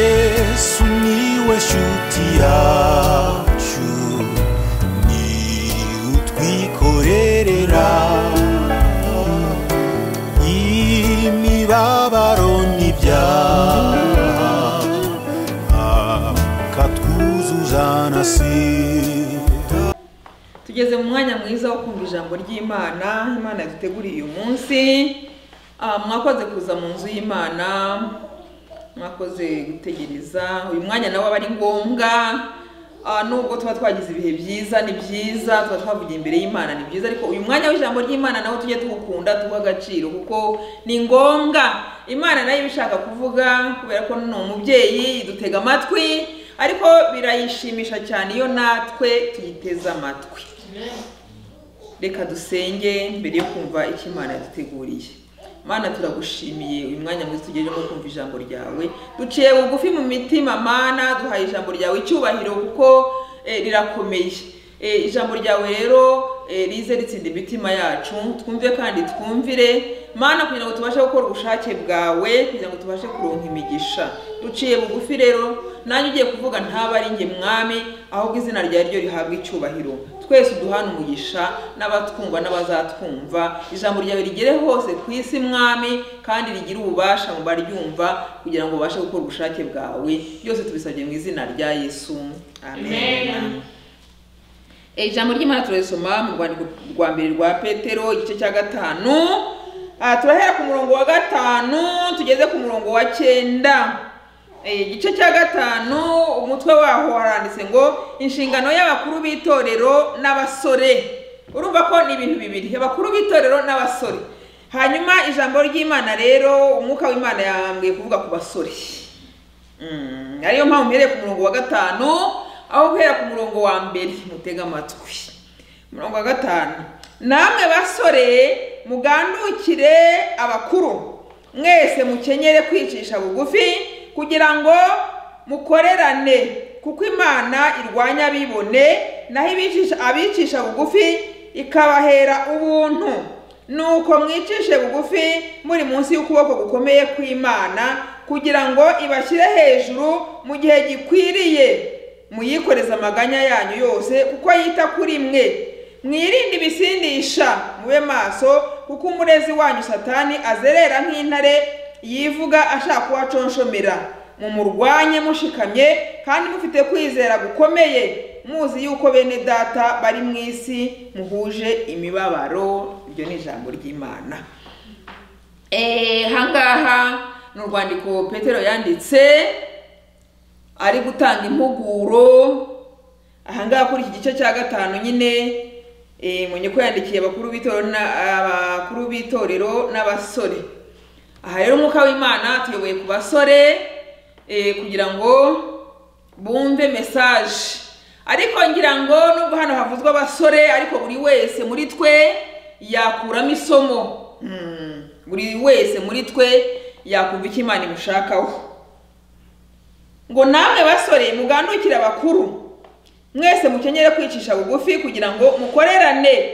yesu niwe shuti yacu ni utwikorerera imibabaro n'ibyaha akatwuzuza na sida tugeze mu mwanya mwiza wo kumva ijambo ry'imana imana yaduteguriye uyu munsi Ah, mwakoze kuza mu nzu y'imana mwakoze gutegereza uyu mwanya nawe aba ari ngombwa Ah, nubwo tuba twagize ibihe byiza ni byiza tuba twavugiye imbere y'imana ni byiza ariko uyu mwanya w'ijambo ry'imana nawe tujye tuwukunda tuwuhe agaciro kuko ni ngombwa imana nayo iba ishaka kuvuga kubera ko ni umubyeyi idutega amatwi ariko birayishimisha cyane iyo natwe tuyiteze amatwi reka dusenge mbere yo kumva icyo imana yaduteguriye mana turagushimiye uyu mwanya mwiza tugejemo kumva ijambo ryawe duciye bugufi mu mitima mana duhaye ijambo ryawe icyubahiro kuko eh, rirakomeye Eh, ijambo ryawe rero eh, rize ritsinda imitima yacu twumve kandi twumvire mana kugira ngo tubashe gukora ubushake bwawe kugira ngo tubashe kuronka imigisha duciye bugufi rero nanjye ugiye kuvuga ntaba ari njye mwami ahubwo izina rya ryo rihabwa icyubahiro twese uduhana umugisha n'abatwumva n'abazatwumva ijambo ryawe rigere hose ku isi mwami kandi rigire ububasha mu baryumva kugira ngo babashe gukora ubushake bwawe byose tubisabye mu izina rya yesu amen. Amen. Eh, ijambo ry'imana turasoma mu rwandiko rwa mbere rwa petero igice cya gatanu Ah, turahera ku murongo wa gatanu tugeze ku murongo wa cyenda Eh, igice cya gatanu umutwe waho waranditse ngo inshingano y'abakuru b'itorero n'abasore urumva ko ni ibintu bibiri abakuru b'itorero n'abasore hanyuma ijambo ry'imana rero umwuka w'imana yambwiye kuvuga ku basore Mm, ariyo mpamvu mpereye ku murongo wa gatanu aho guhera ku murongo wa mbere mutega amatwi umurongo wa gatanu namwe basore mugandukire abakuru mwese mukenyere kwicisha bugufi kugira ngo mukorerane kuko imana irwanya abibone naho ibicisha- abicisha bugufi ikabahera ubuntu nuko mwicishe bugufi muri munsi y'ukuboko gukomeye kw'imana kugira ngo ibashyire hejuru mu gihe gikwiriye muyikoreze amaganya yanyu yose kuko yita kuri mwe mwirinde ibisindisha mube maso kuko umurezi wanyu satani azerera nk'intare yivuga ashaka kubaconshomera mumurwanye mushikamye kandi mufite kwizera gukomeye muzi yuko bene data bari mu isi muhuje imibabaro iryo ni ijambo ry'imana Eh, hangaha ni urwandiko petero yanditse ari gutanga impuguro ahangaha kuri iki gice cya gatanu nyine eh, mwenye ko yandikiye abakuru b'itorero na- abakuru b'itorero n'abasore aha rero umwuka w'imana tuyoboye ku basore eh, kugira ngo bumve mesaje ariko ngira ngo nubwo hano havuzwe abasore ariko buri wese muri twe yakuramo isomo Mm, buri wese muri twe yakumva icyo imana imushakaho ngo namwe basore mugandukire abakuru mwese mukenyere kwicisha bugufi kugira ngo mukorerane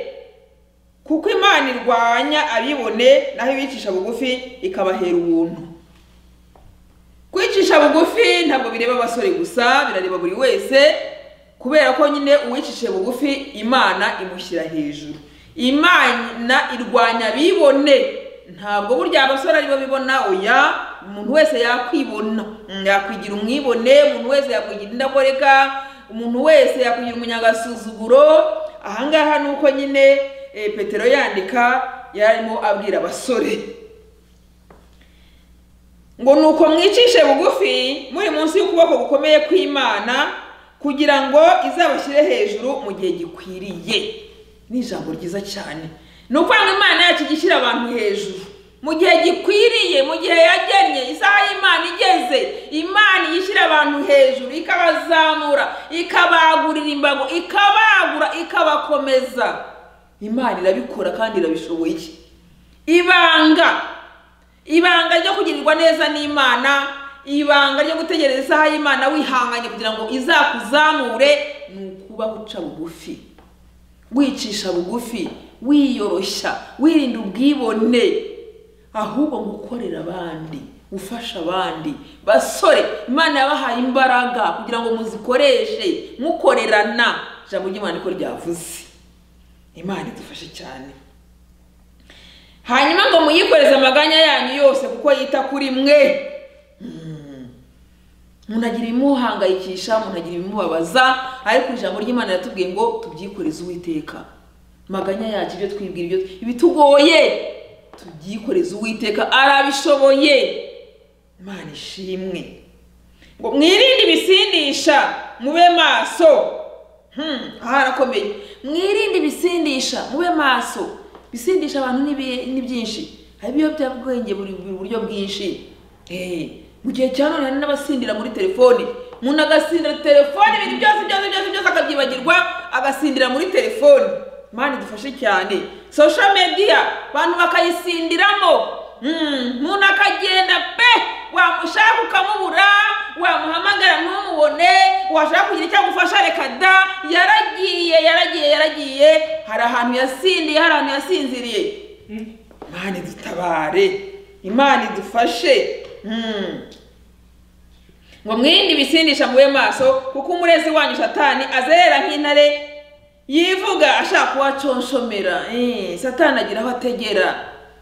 kuko imana irwanya abibone naho ibicisha bugufi ikabahera ubuntu kwicisha bugufi ntabwo bireba abasore gusa birareba buri wese kubera ko nyine uwicishije bugufi imana imushyira hejuru imana irwanya abibone ntabwo burya abasore aribo bibona oya umuntu wese yakwibona Mm, yakwigira umwibone umuntu wese yakwigira indakoreka umuntu wese yakwigira umunyagasuzuguro ahangaha ni uko nyine eh, petero yandika yarimo abwira abasore ngo nuko mwicishe bugufi muri munsi y'ukuboko gukomeye kw'imana kugira ngo izabashyire hejuru mu gihe gikwiriye ni ijambo ryiza cyane ni ukuvuga ngo imana yacu ijya ishyira abantu hejuru mu gihe gikwiriye mu gihe yagennye isaha y'imana igeze imana ijya ishyira abantu hejuru ikabazamura ikabagurira imbago ikabagura ikabakomeza imana irabikora kandi irabishoboye ibanga ibanga ryo kugirirwa neza n'imana ibanga ryo gutegereza isaha y'imana wihanganye kugira ngo izakuzamure ni ukuba uca bugufi wicisha bugufi wiyoroshya wirinda ubwibone ahubwo gukorera abandi gufasha abandi basore imana yabahaye imbaraga kugira ngo muzikoreshe mukorerana ijambo ry'imana niko ryavuze imana idufashe cyane hanyuma ngo muyikoreze amaganya yanyu yose kuko yita kuri mwe umuntu agira ibimuhangayikisha umuntu agira ibimubabaza ariko ijambo ry'imana yatubwiye ngo tubyikoreze uwiteka maganya yacu ibyo twibwira ibyo ibitugoye tubyikoreze uwiteka arabishoboye imana ishimwe ngo mwirinde ibisindisha mube maso Hmm, aha harakomeye mwirinde ibisindisha mube maso ibisindisha abantu ni bi- ni byinshi hari ibiyobyabwenge buri buri buryo bwinshi Eh, mu gihe cya none hari n'abasindira muri telefoni umuntu agasindira telefoni ibintu byose byose byose byose akabyibagirwa agasindira muri telefoni mani dufashe cyane social media abantu bakayisindiramo Hmm, umuntu akagenda pe wamushaka ukamubura wamuhamagara ntumubone washaka kugira icyo agufasha reka da yaragiye yaragiye yaragiye hari ahantu yasindiye hari ahantu yasinziriye imana idutabare imana idufashe Hmm. ngo mwirinde ibisindisha mube maso kuko umurezi wanyu satani azerera nk'intare yivuga ashaka kuhaconshomera Eh, satani agira aho ategera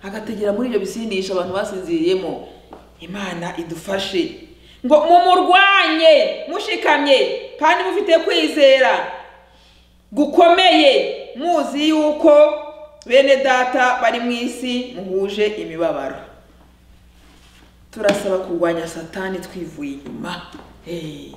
agategera muri ibyo bisindisha abantu basinziriyemo imana idufashe ngo mumurwanye mushikamye kandi mufite kwizera gukomeye muzi yuko bene data bari mu isi muhuje imibabaro turasaba kurwanya satani twivuye inyuma Hey.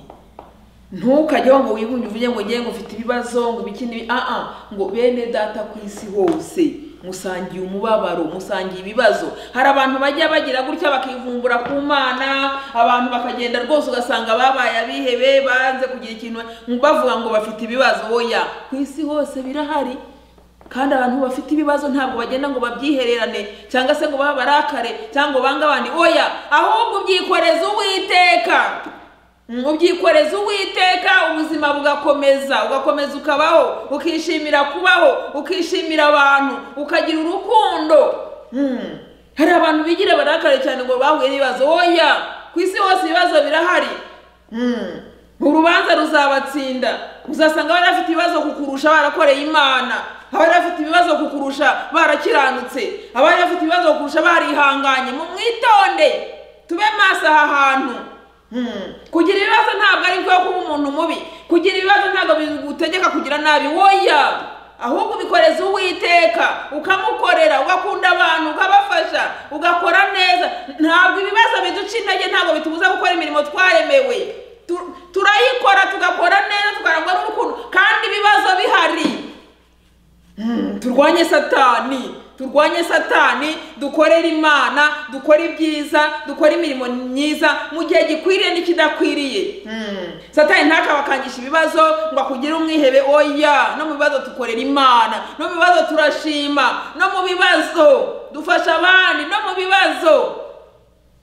ntukajyeho ngo wigunge uvuge ngo ngewe ngo ufite ibibazo ngo ibiki n'ibi aa ngo bene data ku isi hose musangiye umubabaro musangiye ibibazo hari abantu bajya bagira gutya bakivumbura ku mana abantu bakagenda rwose ugasanga babaye abihebe banze kugira ikintu bavuga ngo bafite ibibazo oya ku isi hose birahari kandi abantu bafite ibibazo ntabwo bagenda ngo babyihererane cyangwa se ngo babe abarakare cyangwa ngo bange abandi oya ahubwo ubyikoreza uwiteka ubyikoreza uwiteka ubuzima bugakomeza ugakomeza ukabaho ukishimira kubaho ukishimira abantu ukagira urukundo Hmm. hari abantu bigira barakare cyane ngo bahuye n'ibibazo oya ku isi hose ibibazo birahari Hmm. urubanza ruzabatsinda uzasanga bari bafite ibibazo kukurusha barakoreye imana abari bafite ibibazo kukurusha barakiranutse abari bafite ibibazo kukurusha barihanganye mu mwitonde tube maso aha hantu Hmm. kugira ibibazo ntabwo ari byo kuba umuntu mubi kugira ibibazo ntabwo bigutegeka kugira nabi woya ahubwo ubikoreza uwiteka ukamukorera ugakunda abantu ukabafasha ugakora neza ntabwo ibibazo biduca intege ntabwo bitubuza gukora imirimo twaremewe Tu- turayikora tugakora neza tukarangwa n'urukundo kandi ibibazo bihari Mm, turwanye satani turwanye satani dukorere imana dukore ibyiza dukore imirimo myiza mu gihe gikwiriye n'ikidakwiriye Mm, satani ntakabakangisha ibibazo ngo akugire umwihebe oya no mu bibazo tukorera imana no mu bibazo turashima no mu bibazo dufasha abandi no mu bibazo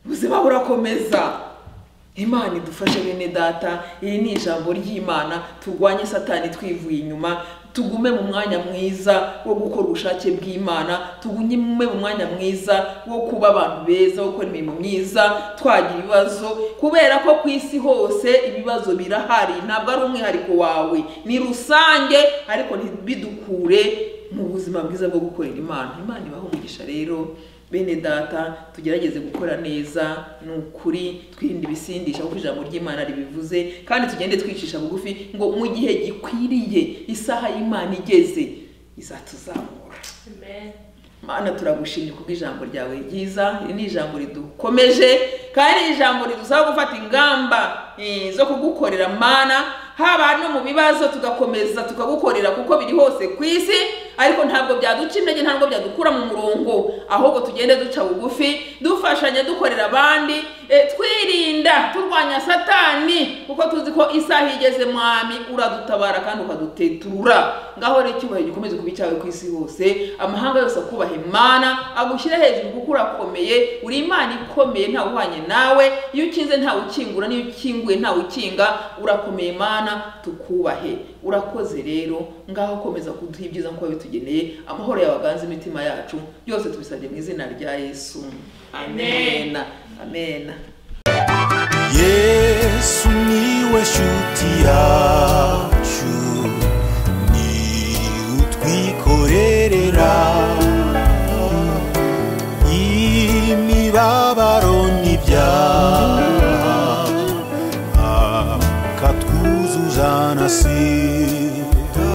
ubuzima burakomeza imana idufashe bene data iri ni ijambo ry'imana turwanye satani twivuye inyuma tugume mu mwanya mwiza wo gukora ubushake bw'imana tugume mu mwanya mwiza wo kuba abantu beza wo gukora imirimo myiza twagira ibibazo kubera ko ku isi hose ibibazo birahari ntabwo ari umwihariko wawe ni rusange ariko ntibidukure mu buzima bwiza bwo gukorera imana imana ibaha umugisha rero bene data tugerageze gukora neza ni ukuri twirinde ibisindisha kuko ijambo ry'imana ribivuze kandi tugende twicisha bugufi ngo mu gihe gikwiriye isaha y'imana igeze izatuzamura Amen. mana turagushimye kubwo ijambo ryawe ryiza iri ni ijambo ridukomeje kandi iri ijambo ridusaba gufata ingamba eh, zo kugukorera mana haba no mu bibazo tugakomeza tukagukorera kuko biri hose ku isi ariko ntabwo byaduca intege ntabwo byadukura mu murongo ahubwo tugende duca bugufi dufashanya dukorera abandi eh, twirinda turwanya satani kuko tuzi ko isaha igeze mwami uradutabara kandi ukadutetura ngaho rero icyubahiro gikomeze kuba icyawe ku isi hose amahanga yose akubaha imana agushyire hejuru kuko urakomeye uri imana ikomeye ntawe uhwanye nawe iyo ukinze ntawe ukingura n'iyo ukinguye ntawe ukinga urakomeye imana tukubahe urakoze rero ngaho komeza kuduha ibyiza nkuko bitugeneye amahoro yawe aganze imitima yacu byose tubisabye mu izina rya yesu amen amena yesu niwe nshuti yacu ni utwikorerera imibabaro n'ibyaha akatwuzuza na si